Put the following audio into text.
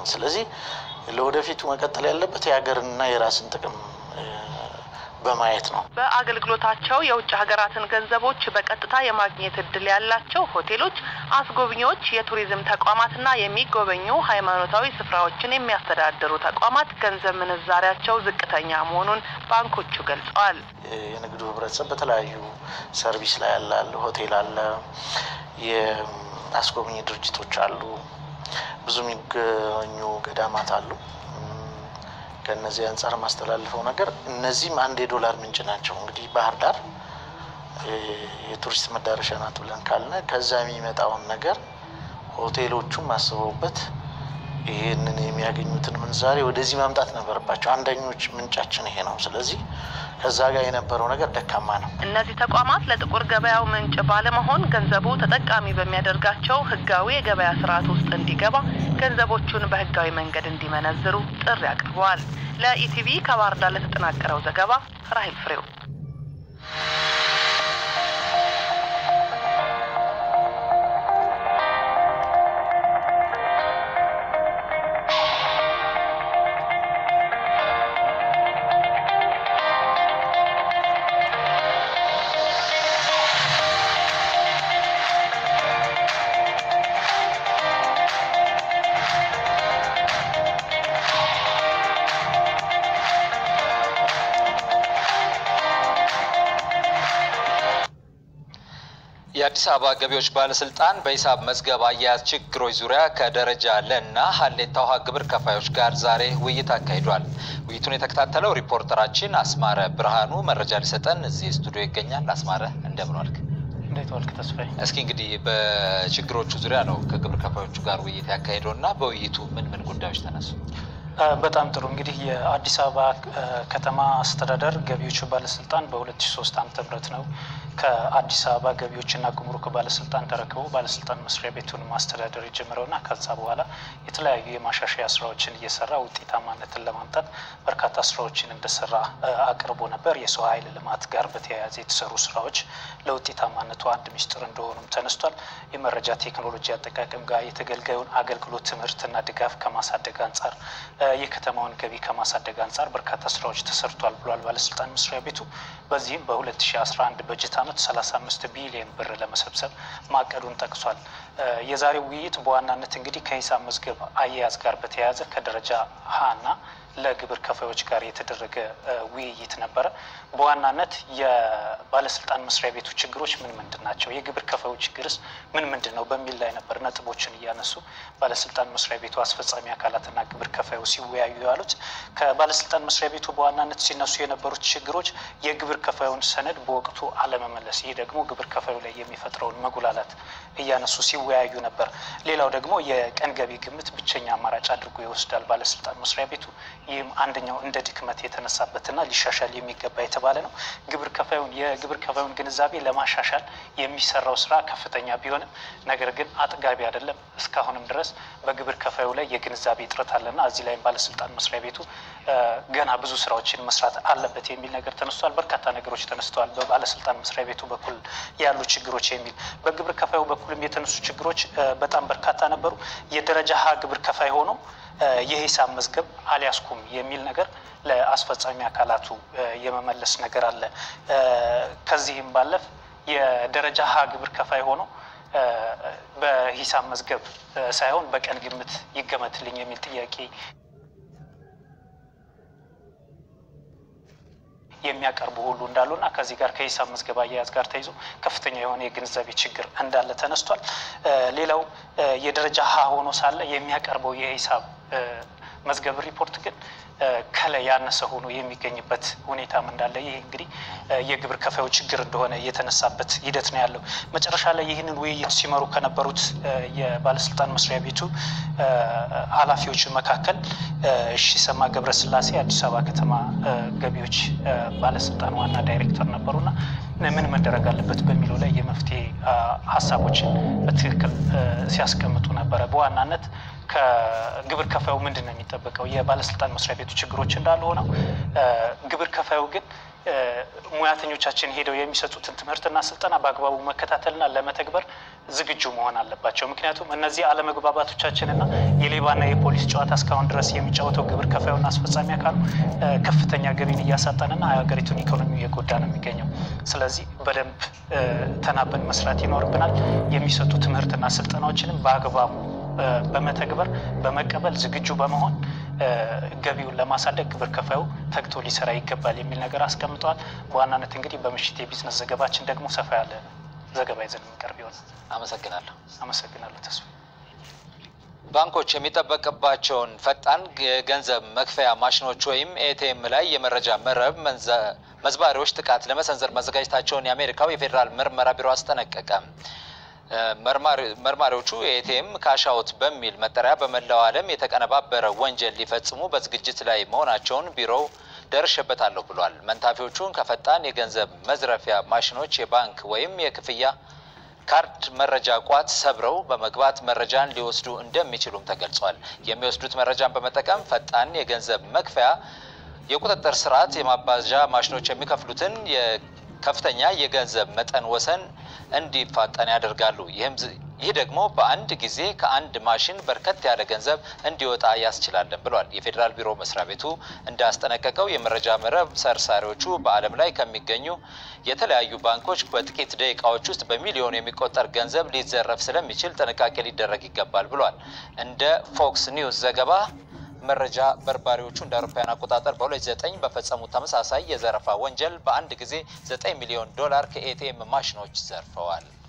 ስለዚህ ለወደፊቱ መቀጠል ያለበት የሀገርንና የራስን ጥቅም በማየት ነው። በአገልግሎታቸው የውጭ ሀገራትን ገንዘቦች በቀጥታ የማግኘት እድል ያላቸው ሆቴሎች፣ አስጎብኚዎች፣ የቱሪዝም ተቋማትና የሚጎበኙ ሃይማኖታዊ ስፍራዎችን የሚያስተዳድሩ ተቋማት ገንዘብ ምንዛሪያቸው ዝቅተኛ መሆኑን ባንኮቹ ገልጸዋል። የንግዱ ህብረተሰብ በተለያዩ ሰርቪስ ላይ ያለ አለ፣ ሆቴል አለ፣ የአስጎብኚ ድርጅቶች አሉ፣ ብዙ የሚገኙ ገዳማት አሉ። ከእነዚህ አንጻር የማስተላልፈው ነገር እነዚህም አንድ የዶላር ምንጭ ናቸው። እንግዲህ ባህር ዳር የቱሪስት መዳረሻ ናት ብለን ካልነ ከዛ የሚመጣውን ነገር ሆቴሎቹም አስበውበት ይህንን የሚያገኙትን ምንዛሬ ወደዚህ ማምጣት ነበረባቸው። አንደኞች ምንጫችን ይሄ ነው። ስለዚህ ከዛ ጋር የነበረው ነገር ደካማ ነው። እነዚህ ተቋማት ለጥቁር ገበያው ምንጭ ባለመሆን ገንዘቡ ተጠቃሚ በሚያደርጋቸው ህጋዊ የገበያ ስርዓት ውስጥ እንዲገባ ገንዘቦቹን በህጋዊ መንገድ እንዲመነዝሩ ጥሪ አቅርበዋል። ለኢቲቪ ከባህር ዳር ለተጠናቀረው ዘገባ ራሂል ፍሬው። የአዲስ አበባ ገቢዎች ባለስልጣን በሂሳብ መዝገብ አያያዝ ችግሮች ዙሪያ ከደረጃ ለና ሀሌታ ውሃ ግብር ከፋዮች ጋር ዛሬ ውይይት አካሂዷል። ውይይቱን የተከታተለው ሪፖርተራችን አስማረ ብርሃኑ መረጃ ሊሰጠን እዚህ ስቱዲዮ ይገኛል። አስማረ እንደምን ዋልክ? እንዴት ዋልክ ተስፋዬ? እስኪ እንግዲህ በችግሮቹ ዙሪያ ነው ከግብር ከፋዮቹ ጋር ውይይት ያካሄደው እና በውይይቱ ምን ምን ጉዳዮች ተነሱ? በጣም ጥሩ እንግዲህ የአዲስ አበባ ከተማ አስተዳደር ገቢዎች ባለስልጣን በ2003 ዓ.ም ነው ከአዲስ አበባ ገቢዎችና ጉምሩክ ባለስልጣን ተረክቦ ባለስልጣን መስሪያ ቤቱን ማስተዳደር የጀመረውና ከዛ በኋላ የተለያዩ የማሻሻያ ስራዎችን እየሰራ ውጤታማነትን ለማምጣት በርካታ ስራዎችን እንደሰራ አቅርቦ ነበር። የሰው ኃይል ልማት ጋር በተያያዘ የተሰሩ ስራዎች ለውጤታማነቱ አንድ ሚስጥር እንደሆኑም ተነስቷል። የመረጃ ቴክኖሎጂ አጠቃቀም ጋር የተገልጋዩን አገልግሎት ትምህርትና ድጋፍ ከማሳደግ አንጻር የከተማውን ገቢ ከማሳደግ አንጻር በርካታ ስራዎች ተሰርቷል ብሏል ባለስልጣን መስሪያ ቤቱ። በዚህም በ2011 በጀት ዓመት 35 ቢሊዮን ብር ለመሰብሰብ ማቀዱን ጠቅሷል። የዛሬው ውይይት በዋናነት እንግዲህ ከሂሳብ መዝገብ አያያዝ ጋር በተያያዘ ከደረጃ ሀና ለግብር ከፋዮች ጋር የተደረገ ውይይት ነበረ። በዋናነት የባለስልጣን መስሪያ ቤቱ ችግሮች ምን ምንድን ናቸው፣ የግብር ከፋዩ ችግርስ ምን ምንድን ነው በሚል ላይ ነበር ነጥቦችን እያነሱ ባለስልጣን መስሪያ ቤቱ አስፈጻሚ አካላትና ግብር ከፋዩ ሲወያዩ ያሉት። ከባለስልጣን መስሪያ ቤቱ በዋናነት ሲነሱ የነበሩት ችግሮች የግብር ከፋዩን ሰነድ በወቅቱ አለመመለስ፣ ይህ ደግሞ ግብር ከፋዩ ላይ የሚፈጥረውን መጉላላት እያነሱ ሲወያዩ ነበር። ሌላው ደግሞ የቀን ገቢ ግምት ብቸኛ አማራጭ አድርጎ ይወስዳል ባለስልጣን መስሪያ ቤቱ። ይህም አንደኛው እንደ ድክመት የተነሳበትና ሊሻሻል የሚገባ የተባለ ነው። ግብር ከፋዩን የግብር ከፋዩን ግንዛቤ ለማሻሻል የሚሰራው ስራ ከፍተኛ ቢሆንም ነገር ግን አጥጋቢ አይደለም። እስካሁንም ድረስ በግብር ከፋዩ ላይ የግንዛቤ እጥረት አለና እዚህ ላይም ባለስልጣን መስሪያ ቤቱ ገና ብዙ ስራዎችን መስራት አለበት የሚል ነገር ተነስቷል። በርካታ ነገሮች ተነስተዋል። በባለስልጣን መስሪያ ቤቱ በኩል ያሉ ችግሮች የሚል በግብር ከፋዩ በኩልም የተነሱ ችግሮች በጣም በርካታ ነበሩ። የደረጃ ሀ ግብር ከፋይ ሆኖ የሂሳብ መዝገብ አልያዝኩም የሚል ነገር ለአስፈጻሚ አካላቱ የመመለስ ነገር አለ። ከዚህም ባለፍ የደረጃ ሀ ግብር ከፋይ ሆኖ በሂሳብ መዝገብ ሳይሆን በቀን ግምት ይገመትልኝ የሚል ጥያቄ የሚያቀርቡ ሁሉ እንዳሉና ከዚህ ጋር ከሂሳብ መዝገብ አያያዝ ጋር ተይዞ ከፍተኛ የሆነ የግንዛቤ ችግር እንዳለ ተነስቷል። ሌላው የደረጃ ሀ ሆኖ ሳለ የሚያቀርበው የሂሳብ መዝገብ ሪፖርት ግን ከላይ ያነሰ ሆኖ የሚገኝበት ሁኔታም እንዳለ ይህ እንግዲህ የግብር ከፋዩ ችግር እንደሆነ የተነሳበት ሂደት ነው ያለው። መጨረሻ ላይ ይህንን ውይይት ሲመሩ ከነበሩት የባለስልጣን መስሪያ ቤቱ ኃላፊዎች መካከል ሺሰማ ገብረስላሴ አዲስ አበባ ከተማ ገቢዎች ባለስልጣን ዋና ዳይሬክተር ነበሩና ምን መደረግ አለበት በሚለው ላይ የመፍትሄ ሀሳቦችን በትክክል ሲያስቀምጡ ነበረ። በዋናነት ከግብር ከፋዩ ምንድን ነው የሚጠበቀው? የባለስልጣን መስሪያ ቤቱ ችግሮች እንዳሉ ሆነው ግብር ከፋዩ ግን ሙያተኞቻችን ሄደው የሚሰጡትን ትምህርትና ስልጠና በአግባቡ መከታተልና ለመተግበር ዝግጁ መሆን አለባቸው። ምክንያቱም እነዚህ አለመግባባቶቻችንና የሌባና የፖሊስ ጨዋታ እስካሁን ድረስ የሚጫወተው ግብር ከፋዩና አስፈጻሚ አካሉ ከፍተኛ ገቢን እያሳጠንና የሀገሪቱን ኢኮኖሚ እየጎዳ ነው የሚገኘው። ስለዚህ በደንብ ተናበን መስራት ይኖርብናል። የሚሰጡ ትምህርትና ስልጠናዎችንም በአግባቡ በመተግበር በመቀበል ዝግጁ በመሆን ገቢውን ለማሳደግ ግብር ከፋዩ ተግቶ ሊሰራ ይገባል የሚል ነገር አስቀምጠዋል። በዋናነት እንግዲህ በምሽት የቢዝነስ ዘገባችን ደግሞ ሰፋ ያለ ዘገባ ይዘን የሚቀርብ ይሆናል። አመሰግናለሁ። አመሰግናለሁ ተስፋ። ባንኮች የሚጠበቅባቸውን ፈጣን የገንዘብ መክፈያ ማሽኖች ወይም ኤቲኤም ላይ የመረጃ መረብ መዝባሪዎች ጥቃት ለመሰንዘር መዘጋጀታቸውን የአሜሪካው የፌዴራል ምርመራ ቢሮ አስጠነቀቀ። መርማሪዎቹ የኤቲኤም ካሻውት በሚል መጠሪያ በመላው ዓለም የተቀነባበረ ወንጀል ሊፈጽሙ በዝግጅት ላይ መሆናቸውን ቢሮው ደርሼበታለሁ ብሏል። መንታፊዎቹን ከፈጣን የገንዘብ መዝረፊያ ማሽኖች የባንክ ወይም የክፍያ ካርድ መረጃ ቋት ሰብረው በመግባት መረጃን ሊወስዱ እንደሚችሉም ተገልጿል። የሚወስዱት መረጃን በመጠቀም ፈጣን የገንዘብ መክፈያ የቁጥጥር ስርዓት የማባዣ ማሽኖች የሚከፍሉትን ከፍተኛ የገንዘብ መጠን ወሰን እንዲፋጠን ያደርጋሉ። ይህም ይህ ደግሞ በአንድ ጊዜ ከአንድ ማሽን በርከት ያለ ገንዘብ እንዲወጣ ያስችላለን ብሏል። የፌዴራል ቢሮ መስሪያ ቤቱ እንዳስጠነቀቀው የመረጃ መረብ ሰርሳሪዎቹ በዓለም ላይ ከሚገኙ የተለያዩ ባንኮች በጥቂት ደቂቃዎች ውስጥ በሚሊዮን የሚቆጠር ገንዘብ ሊዘረፍ ስለሚችል ጥንቃቄ ሊደረግ ይገባል ብሏል። እንደ ፎክስ ኒውስ ዘገባ መረጃ በርባሪዎቹ እንደ አውሮፓውያን አቆጣጠር በ2009 በፈጸሙት ተመሳሳይ የዘረፋ ወንጀል በአንድ ጊዜ 9 ሚሊዮን ዶላር ከኤቲኤም ማሽኖች ዘርፈዋል።